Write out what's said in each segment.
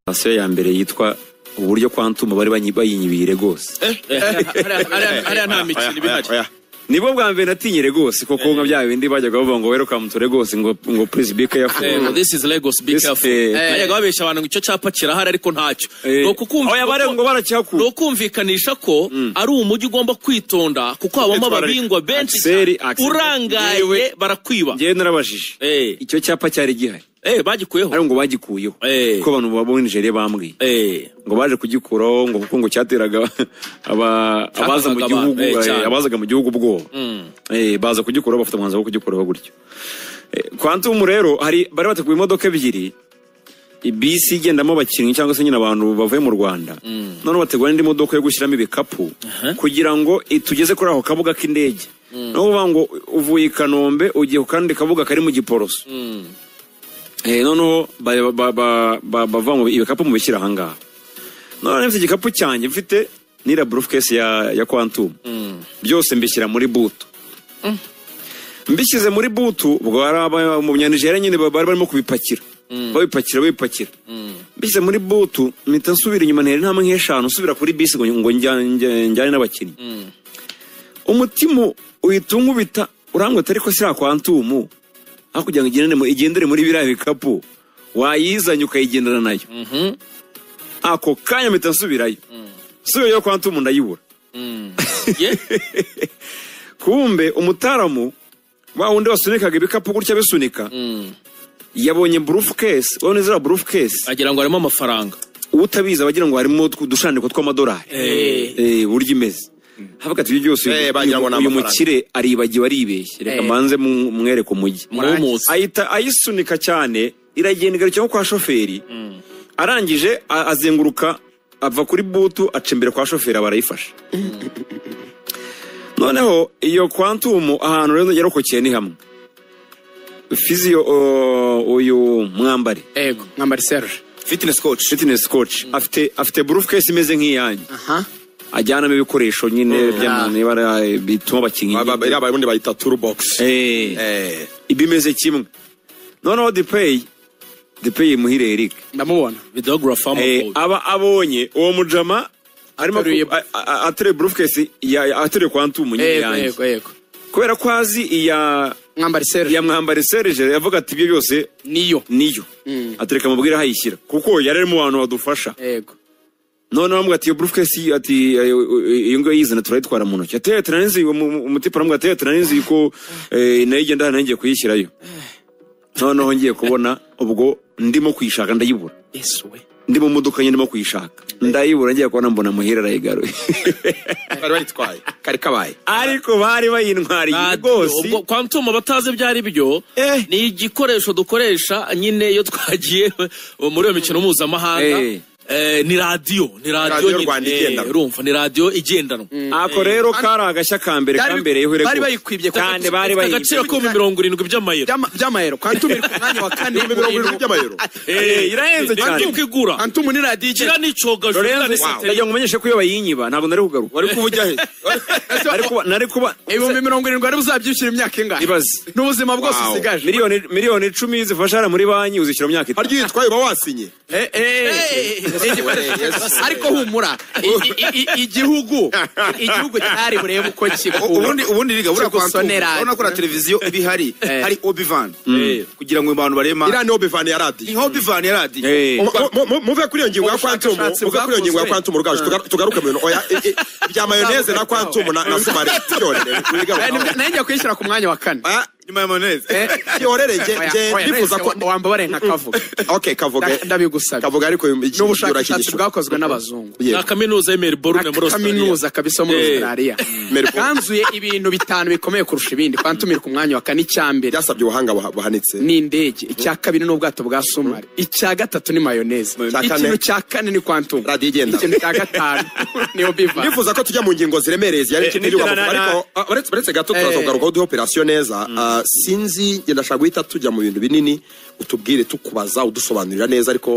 sitasiyo ya mbere yitwa uburyo kwantumu bari bayinyibire rwose hariya nta mikino iba ihari nibwo bwa mbere natinye rwose kuko nka bya bindi bajyaga bavuga ngo welcome to Lagos ngo ngo please be Eh, careful ngo this is Lagos be This- careful eh, bajyaga babesha abantu ngo icyo cyapa kirahari ariko ntacyo Eh, ni ukukumva- oya, bare ngo ni baracyakura ukumvikanisha ko ari umujyi ugomba kwitonda kuko habamo Kwitwararika. ababingwa benshi Axel, cyane. Axel. urangaye Yewe. barakwiba ngewe narabajije Eh. icyo cyapa cyari gihari Eh, bagikuyeho ariko ngo bagikuyeho Eh. kuko abantu baba muri Nigeria bambwiye Eh, ngo baje kugikuraho ngo kuko ngo cyateraga aba- abaza mu Cyateraga gihugu abantu, eh, eh, cyane. abazaga mu gihugu ubwoba Eh, baza kugikuraho bafata umwanzuro wo kugikuraho gutyo Eh, kwantumu rero hari bari bateguye imodoka ebyiri ibisi igendamo abakinnyi cyangwa se nyine abantu bavuye mu rwanda noneho bategura n'indi modoka yo gushyiramo ibikapu kugira ngo itugeze kuri ako kabuga k'indege ni ukuvuga ngo uvuye i kanombe ugiye ku kandi kabuga kari mu giporoso Eh, noneho ba- ba- ba- ba- bava mu ibikapu mu bishyira ahangaha noneho mfite igikapu cyanjye mfite n'iriya burufukesi ya ya kwantumu byose mbishyira muri butu mbishyize muri butu ubwo hari aba- mu byanijere nyine ba- bari barimo kubipakira babipakira babipakira mbishyize muri butu mpita nsubira inyuma ntera intambwe nk'eshanu nsubira kuri bisi ngo ngo njya- njya- njyane n'abakinnyi umutima uhita unkubita urangota ariko si kwantumu aho kugira ngo igendere mu- igendere muri biriya bikapu wayizanye ukayigendana nayo ako kanya mpita nsubirayo nsubirayo kwantumu ndayibura ye kumbe umutaramu wa wundi wasunikaga ibikapu gutya bisunika yabonye burufu kesi wabona ziriya burufu kesi agira ngo harimo amafaranga utabizi abagira ngo harimo utwo- udushandiko tw'amadolari Eh. Eh, uburyo imeze havuga ati ibyo byose uyu- Eh, bagira ngo ni uyu uyu amafaranga. mukire aribagiwe aribeshye reka Eh. mbanze mu- mwereke umujyi Mwumutse. ahita ayisunika cyane iragenda igarukira nko kwa shoferi arangije a- azenguruka ava kuri butu aca imbere kwa shoferi aba arayifashe noneho iyo kwantumu ahantu rero yarokokeye ni hamwe fiziyo o, uyu mwambari Ego, mwambari Serge. fitness coach fitness coach afite afite burufukesi imeze nk'iyanyu Aha. ajyanamo ibikoresho nyine by'abantu ibara bituma abakinnyi Ba- ba- ba- iriya barundi bayita toolbox Eh, Eh, ibimeze kimwe noneho dipeyi dipeyi muhire eric Ndamubona. videographer Eh, w'amavubi. aba abonye uwo mujama arimo Ateruye- ku- a- a- ateruye burufukesi ya- ya- ateruye kwa ntumu nyine Ego, yanjye ego, ego. kubera ko azi iya Mwambari Serge. iya mwambari serije yavuga ati ibyo byose Niyo. niyo Mm. atereka mubwire aho ayishyira kuko yari arimo abantu badufasha Ego. none bamubwira ati iyo burufukesi ati eh, iyo ngiyo yizana turayitwara mu ntoki ati yatira n'inzu umutipe aramubwira ati yatira n'inzu ko eh, nayo igenda hano ngiye kuyishyirayo noneho ngiye kubona ubwo ndimo kuyishaka ndayibura Yesu we. ndi mu modoka nyine ndimo kuyishaka ndayibura ngiye kubona mbona muhira arayigaruye bari bayitwaye kari kabaye ariko bari bayintwariye Radio, rwose ubwo kwantuma abatazi ibyo ari byo Eh. ni igikoresho dukoresha nyine iyo twagiye muri iyo mikino mpuzamahanga Eh. Eh, ni radiyo ni Radiyo radiyo Rwanda nyine, eh, igendanwa. urumva ni radiyo igendanwa ako rero kari agashya ka mbere Bari- kambereyeho bari rwose. bayikwibye kuko kandi bari ifite bayibye agaciro k'ibihumbi mirongo irindwi by'amayero Byama- By'amayero. Kwantumire ku mwanya wa kane. ibihumbi mirongo irindwi by'amayero Eh, irahenze cyane ntabwo igura Kwantumu ni radiyo gira igenda. n'icogaje gira Lorenzo n'isete. ndagira ngo umenyeshe ko iyo bayinyiba ntabwo nari kugaruka wari kuba ujya he nari kuba nari kuba Ibihumbi mirongo irindwi wari buzabyishyura imyaka ingahe? Ibaze. N'ubuzima bwose Wow. usigaje. miliyoni miliyoni icumi zifasha hano muri banki uzishyura mu myaka itatu harya iyo uyitwaye uba wasinye Eh, eh. Yesu. ariko humura I- i- i- igihugu igihugu cyari burebe uko U- kikura ubundi ubundi riga buriya kwa ntumu Kigusonera. urabona ko na televiziyo iba ihari Eh. hari obivan kugira ngo abantu barema Iriya ni obivan ya radiyo ni obivan ya Eh. radiyo Mu- mu- muve kuri iyo ngingo ya kwantumu Ubushakashatsi muve kuri iyo ngingo ya bwakozwe. kwantumu rugaju tugaru- tugaruke mu bintu oya eh, eh, bya mayoneze na kwantumu na na sumari byorere Eh, nibyo- nayo ngiye kuyishyira ku mwanya wa kane Ah, ni mayoneze Eh. byorere nge Oya, nge oya, ndifuza nahise ko wa- wambabare nka kavuga okay kavuga Nda- ndabigusabye. kavuga ariko iki- n'ubushakashatsi urakigisha. bwakozwe n'abazungu Yeah. na kaminuza y'imeri borume muri Australia. kaminuza kabisa muri Eh. australia Melbourne. kanzuye ibintu bitanu bikomeye kurusha ibindi kwantumire ku mwanya wa kane icya mbere byasabye ubuhanga buha- buhanitse ni indege icya kabiri ni ubwato bwa somari icya gatatu ni mayoneze Icya kane? ikintu cya kane ni kwantumu Radiyo igendanwa. ikintu cya gatanu ni obiva ndifuza ko tujya mu ngingo ziremereye zijyanye n'ikintu Eh, cy'igihugu na- na- ariko ah, uretse uretse gato turaza Eh. kugarukaho duhe operasiyo neza Ah, sinzi njye ndashaka guhita tujya mu bintu binini utubwire tukubaza udusobanurira neza ariko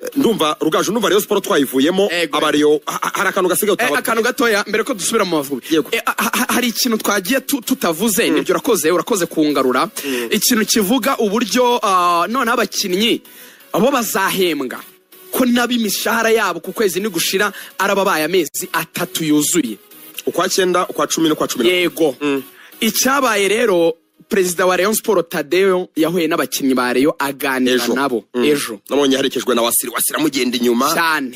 eh, ndumva rugaju ndumva rero siporo twayivuyemo Ego. abariyo ha- ha- hari akantu gasigaye Eh, utababwira. akantu gatoya mbere ko dusubira mu mavubi Yego. Eh, ha- ha- hari ikintu twagiye tu- tutavuze nibyo urakoze urakoze kungarura ikintu kivuga uburyo ah, noneho abakinnyi bo bazahembwa ko ko nabo imishahara yabo ku kwezi nigushira arababaye amezi atatu yuzuye ukwa cyenda ukwa cumi n'ukwa cumi na yego icyabaye rero perezida wa Rayon Sport Tadeo yahuye n'abakinnyi ba Rayon aganira Ejo. nabo Mm. ejo nabonye yaherekejwe na wasira wasira amugenda inyuma cyane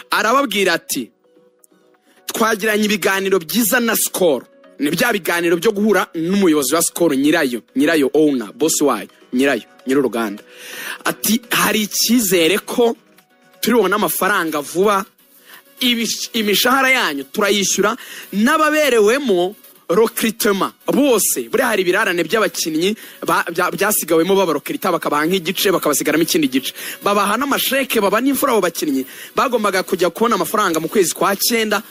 arababwira ati twagiranye ibiganiro byiza na sikoro ni bya biganiro byo guhura n'umuyobozi wa sikoro nyirayo nyirayo owuna bosi wayo nyirayo nyir'uruganda ati hari icyizere ko turibona amafaranga vuba ibish- imishahara yanyu turayishyura n'ababerewemo rokiritema bose buriya hari ibirarane by'abakinnyi ba- bya- byasigawemo babarokirita bakabaha nk'igice bakabasigaramo ikindi gice babaha n'amasheke baba n'imfura abo bakinnyi bagombaga kujya kubona amafaranga mu kwezi kwa cyenda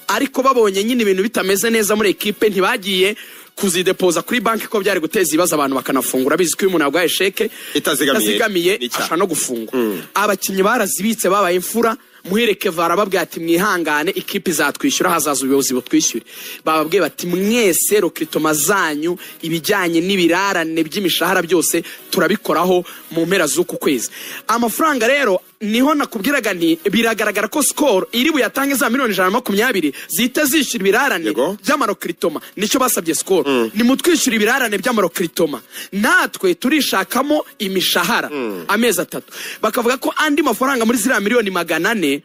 ariko babonye nyine ibintu bitameze neza muri ekipe ntibagiye kuzidepoza kuri banki ko byari guteza ibibazo abantu bakanafungura bizi ko iyo umuntu yarwaye sheke Itazigamiye, itazigamiye ni icyaha. ashobora no gufungwa abakinnyi barazibitse babaye imfura muhereke vara babwira ati mwihangane ikipe izatwishyura hazaza ubuyobozi butwishyure bababwiye bati mwese rokritoma zanyu ibijyanye n'ibirarane by'imishahara byose turabikoraho mu mpera z'uku kwezi amafaranga rero niho nakubwiraga nti biragaragara ko sikoro iri buyatange za miliyoni ijana na makumyabiri zihita zishyura ibirarane Yego. by'amarokritoma nicyo basabye sikoro nimutwishyura ibirarane by'amarokritoma natwe turishakamo imishahara amezi atatu bakavuga ko andi mafaranga muri ziriya miliyoni magana ane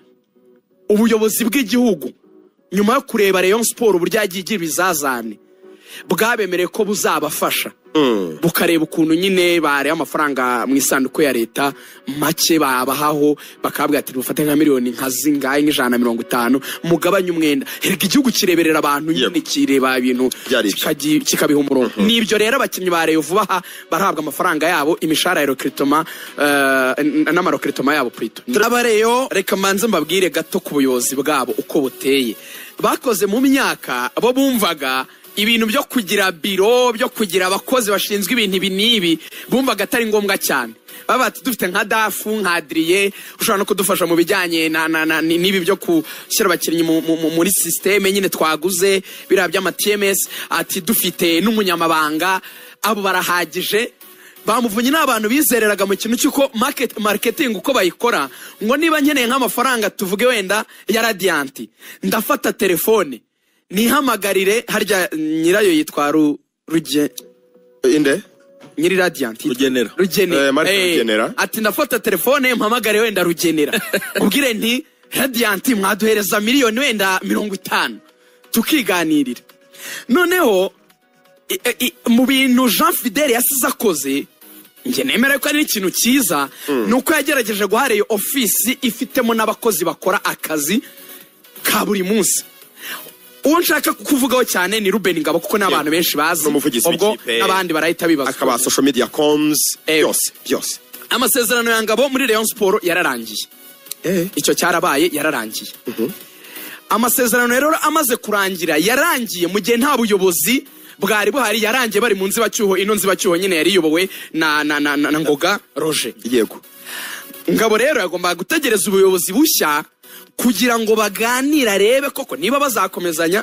ubuyobozi bw'igihugu nyuma yo kureba Rayon Sport uburyo yagiye igira ibizazane bwabemereye ko buzabafasha bukareba ukuntu nyine bareba amafaranga mu isanduku ya leta make babahaho bakabwira ati mufate nka miliyoni nka zingahe nk'ijana na mirongo itanu mugabanye umwenda herega igihugu kireberera abantu nyine Yego. kireba ibintu Byari ibyo. kikaji- kikabiha umurongo nibyo rero abakinnyi ba Rayon vuba aha barahabwa amafaranga yabo imishahara ya rokritoma n'amarokritoma yabo prito abareyo reka mbanze mbabwire gato ku buyobozi bwabo uko buteye bakoze mu myaka bo bumvaga ibintu byo kugira biro byo kugira abakozi bashinzwe ibintu ibi n'ibi bumvaga atari ngombwa cyane baba bati dufite nka dafu nka adriye ushobora no kudufasha mu bijyanye na- na- na- ni- n'ibi byo gushyira abakinnyi mu- mu- mu- muri sisiteme nyine twaguze biriya by'ama tms ati dufite n'umunyamabanga abo barahagije bamuvunye ni abantu bizereraga mu kintu cy'uko market, marketing uko bayikora ngo niba nkeneye nk'amafaranga tuvuge wenda ya radiyanti ndafata telefone nihamagarire harya nyirayo yitwa Ru- ruge inde nyiri radiyanti Rugenera. rugenera Eh, Mark Eh, Rugenera. ati ndafata telefone mpamagare wenda rugenera ubwire nti radiyanti mwaduhereza miliyoni wenda mirongo itanu tukiganirira noneho i- i- mu bintu jean fidele yasize akoze njye nemera ko ari ikintu cyiza ni uko yagerageje guha reyo ofisi ifitemo n'abakozi bakora akazi ka buri munsi uwo nshaka kuvugaho cyane ni rubeni ngabo kuko ni abantu benshi bazi n'umuvugizi ubwo w'ikipe. n'abandi barahita bibaza akaba social media coms Eh. byose byose amasezerano ya ngabo muri Rayon Sport yararangiye icyo cyarabaye yararangiye amasezerano rero amaze kurangira yarangiye mu gihe nta buyobozi bwari buhari yarangiye bari mu nzibacyuho ino nzibacyuho nyine yari iyobowe na, na, na, na, na ngoga roje yego ngabo rero yagombaga gutegereza ubuyobozi bushya kugira ngo baganire arebe koko niba bazakomezanya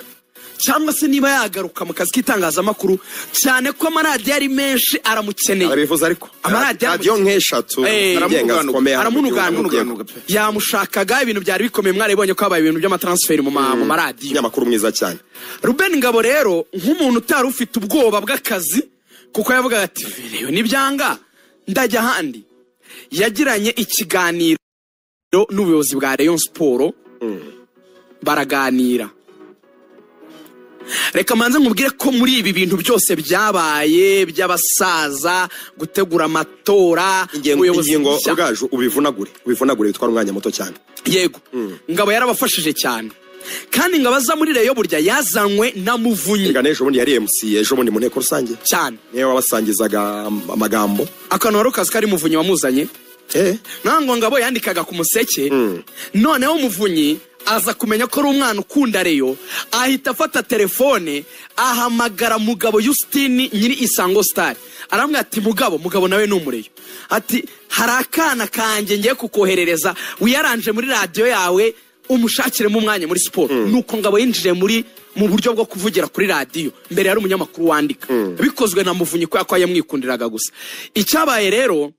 cyangwa se niba yagaruka mu kazi k'itangazamakuru cyane ko amaradiyo ari menshi aramukeneye arabivuze ariko Amaradiyo radiyo nk'eshatu Eh, zigenga zikomeye hano mu gihugu, aramunuganuga yego. yamushakaga ibintu byari bikomeye mwaribonye ko habaye ibintu by'amatransferi mu ma- mu maradiyo umunyamakuru mwiza cyane ruben ngabo rero nk'umuntu utari ufite ubwoba bw'akazi kuko yavugaga ati "Rero nibyanga ndajya ahandi yagiranye ikiganiro n'ubuyobozi bwa Rayon Sport baraganira reka manze nkubwire ko muri ibi bintu byose byabaye by'abasaza gutegura amatora ingingo ubuyobozi ingingo bushya. bwaju ubivunagure ubivunagure bitwara umwanya muto cyane yego ngabo yarabafashije cyane kandi ngabo aza muri reyo burya yazanywe na muvunyi reka n'ejo bundi yari mc ejo bundi mu nteko rusange cyane niyo wabasangizaga am- amagambo akantu kazi kari muvunyi wamuzanye eh ntabwo ngabo yandikaga ku museke noneho muvunyi aza kumenya ko ari umwana ukunda reyo ahita afata telefone ahamagara mugabo yusitini nyiri isango sitari arambwira ati mugabo mugabo nawe ni umureyo ati hari akana kanjye ngiye kukoherereza wiyaranje muri radiyo yawe umushakiremo umwanya muri siporo nuko ngabo yinjije muri mu buryo bwo kuvugira kuri radiyo mbere yari umunyamakuru wandika bikozwe na muvunyi kubera ko yamwikundiraga gusa icyabaye rero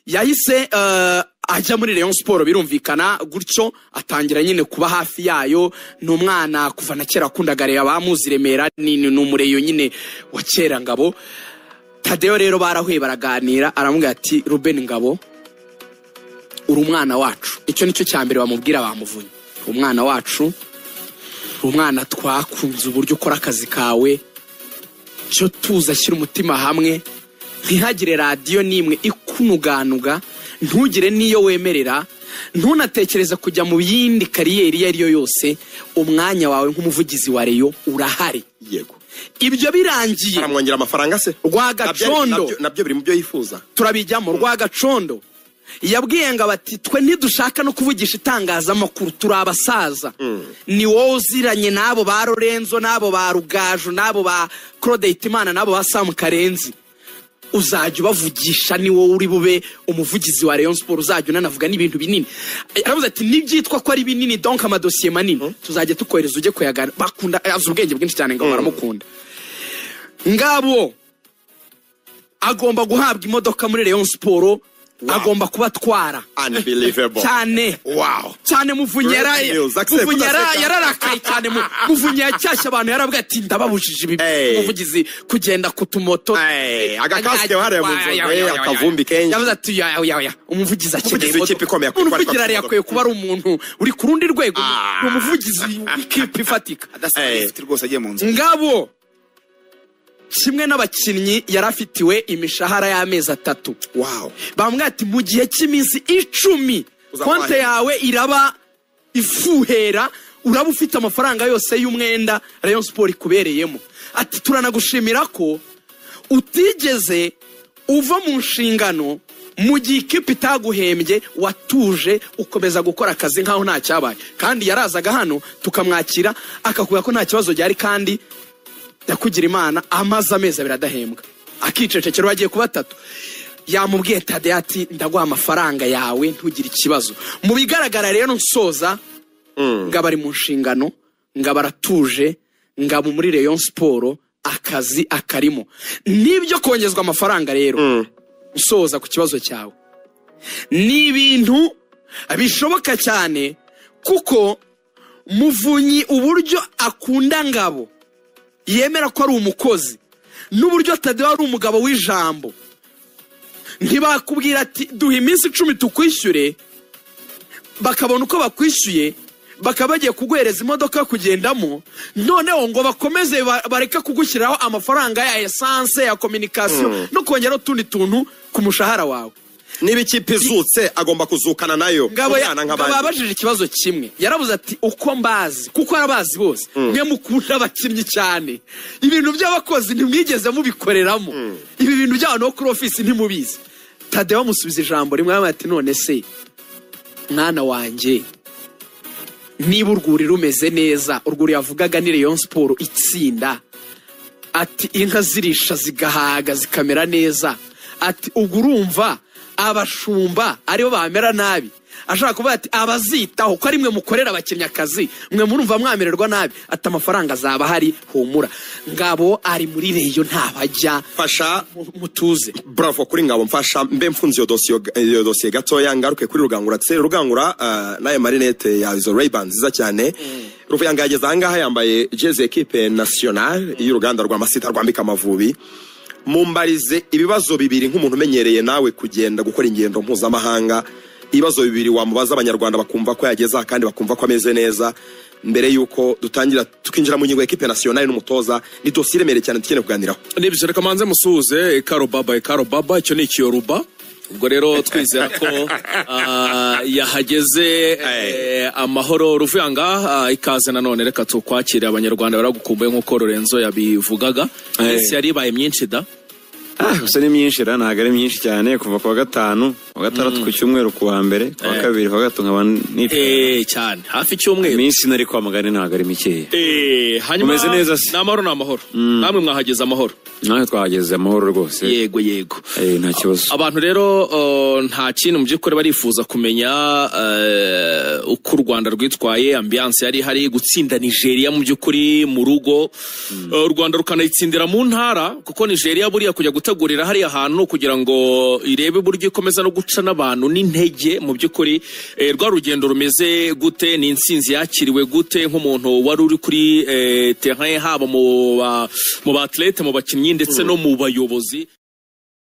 yahise eh, ajya muri Rayon Sport birumvikana gutyo atangira nyine kuba hafi yayo ni umwana kuva na kera akundaga Rayon abamuzi Remera ni ni umureyo nyine wa kera ngabo Tadeo rero barahuye baraganira aramubwira ati Ruben Ngabo uri umwana wacu icyo nicyo cya mbere bamubwira bamuvunye umwana wacu umwana twakunze uburyo ukora akazi kawe cyo tuza ashyira umutima hamwe ntihagire radiyo n'imwe ikunuganuga ntugire n'iyo wemerera ntunatekereze kujya mu yindi kariyeri iyo ari yo yose umwanya wawe nk'umuvugizi wa reyo urahari yego ibyo birangiye aramwongera amafaranga se Rwagacondo. Nabyo- nabyo- nabyo biri mu byo yifuza turabijyamo rwagacondo yabwiye ngo abati twe ntidushaka no kuvugisha itangazamakuru turi abasaza ni wowe uziranye n'abo ba lorenzo n'abo ba rugaju n'abo ba claude hitimana n'abo ba samu karenzi uzajya ubavugisha ni wowe uri bube umuvugizi wa rayon sport uzajya unanavuga n'ibintu binini aravuze ati nibyitwa ko ari binini donc amadosiye manini tuzajya tukohereza ujye kuyagana bakunda azi ubwenge bwinshi cyane ngo baramukunda ngabo agomba guhabwa imodoka muri Rayon Sport agomba kuba atwara unbelievable cyane wow cyane muvunyi Great news. Accept, Muvunyi yara- accept. yararakaye cyane mu- muvunyi yashyashya abantu yarabwira ati ndababujije ibi Hey. umuvugizi kugenda ku tumoto Hey, agakasike hariya mu nzu, Oya, oya, eh, oya, oya. akavumbi kenshi. yavuze ati oya oya oya umuvugizi akeneye Umuvugizi w'ikipe ikomeye akwiye kuba ari umuvugizi kwa- akwiye kuba ari umuntu uri ku rundi rwego Ah. ni umuvugizi w'ikipe ifatika Eh. adafite rwose agiye mu nzu ngabo kimwe n'abakinnyi yari afitiwe imishahara y'amezi atatu wow bamubwira ati mu gihe cy'iminsi icumi Uzakwahi. konte yawe iraba ifuhera uraba ufite amafaranga yose y'umwenda rayon siporo ikubereyemo ati turanagushimira ko utigeze uva mu nshingano mu gihe ikipe itaguhembye watuje ukomeza gukora akazi nk'aho nta cyabaye kandi yarazaga hano tukamwakira akakubwira ko nta kibazo gihari kandi ndakugira imana amaze amezi abiri adahembwa akicecekera agiye kuba atatu yamubwiye tade ati ndaguha amafaranga yawe ntugire ikibazo mu bigaragara rero nsoza ngaba ari mu nshingano ngaba aratuje ngaba muri Rayon siporo akazi akarimo n'ibyo kongezwa amafaranga rero usoza ku kibazo cyawe ni ibintu bishoboka cyane kuko muvunyi uburyo akunda ngabo yemera ko ari umukozi n'uburyo atadewa ari umugabo w'ijambo ntibakubwira ati duha iminsi icumi tukwishyure bakabona uko bakwishyuye bakaba bagiye kuguhereza imodoka yo kugendamo noneho ngo bakomeze ba- bareke kugushyiriraho amafaranga ya esanse ya kominikasiyo no kongeraho utundi tuntu ku mushahara wawe niba ikipe izutse agomba kuzukana nayo ngabo ya- Kubana ngabo nk'abandi. yabajije ikibazo kimwe yarabuze ati uko mbazi kuko arabazi bose mwe mukunda abakinnyi cyane ibintu by'abakozi ntimwigeze mubikoreramo ibi bintu by'abantu bo kuri ofisi ntimubizi tadeyo bamusubiza ijambo rimwe yambaye ati none se mwana wanjye niba urwuri rumeze neza urwuri yavugaga ni Rayon siporo itsinda ati inka zirisha zigahaga zikamera neza ati ubwo urumva abashumba aribo bamera nabi ashaka kuvuga ati abazitaho ko ari mwe mukorera abakinnyi akazi mwe murumva mwamererwa nabi ati amafaranga azaba ahari humura ngabo ari muri reyo ntabajya fasha mu- mutuze bravo kuri ngabo mfasha mbe mfunze iyo dosiyo iyo dosiye gatoya ngaruke kuri rugangura se rugangura ah, n'aya marinete ya izo rayban nziza cyane ruvuyanga yageze ahangaha yambaye jezi ekipe national y'uruganda rwa masita rwambika amavubi mumbarize ibibazo bibiri nk'umuntu umenyereye nawe kugenda gukora ingendo mpuzamahanga ibibazo bibiri wamubaza abanyarwanda bakumva ko yagezaho kandi bakumva ko ameze neza mbere y'uko dutangira tukinjira mu ngingo ya ekipe national n'umutoza ni dosiye iremereye cyane dukeneye kuganiraho nibyo reka manze musuhuze ikaro baba ikaro baba icyo ni ikiyoruba ubwo rero twizera ko ah, yahageze eh, amahoro ruvuyanga ah, ikaze nanone reka tukwakire abanyarwanda baragukumbuye nk'uko lorenzo yabivugaga Eh. ndetse yari ibaye myinshi da Ah, gusa ni myinshi ra ntabwo ari myinshi cyane kuva ku wa gatanu ku wa gatandatu ku cyumweru ku wa mbere ku wa Eh. kabiri ku wa gatatu nkaba nicaye Eh, cyane hafi icyumweru iminsi nari kwamagana ntabwo ari mikeya Eh, hanyuma Mumeze neza se? ni amahoro ni amahoro namwe mwahageze amahoro nawe twahageze amahoro rwose yego yego Eh, nta kibazo abantu rero uh, nta kintu mu by'ukuri barifuza kumenya uh, uko u rwanda rwitwaye ambiyanse yari ihari gutsinda nigeria mu by'ukuri mu rugo Uh, u rwanda rukanayitsindira mu ntara kuko nigeria buriya kujya gutegurira hariya hantu kugira ngo irebe uburyo ikomeza no gu- guca n'abantu n'intege mu by'ukuri eh, rwa rugendo rumeze gute ni insinzi yakiriwe gute nk'umuntu wari uri kuri eh, terrain haba mu ba- mu baatlete mu bakinnyi ndetse no mu bayobozi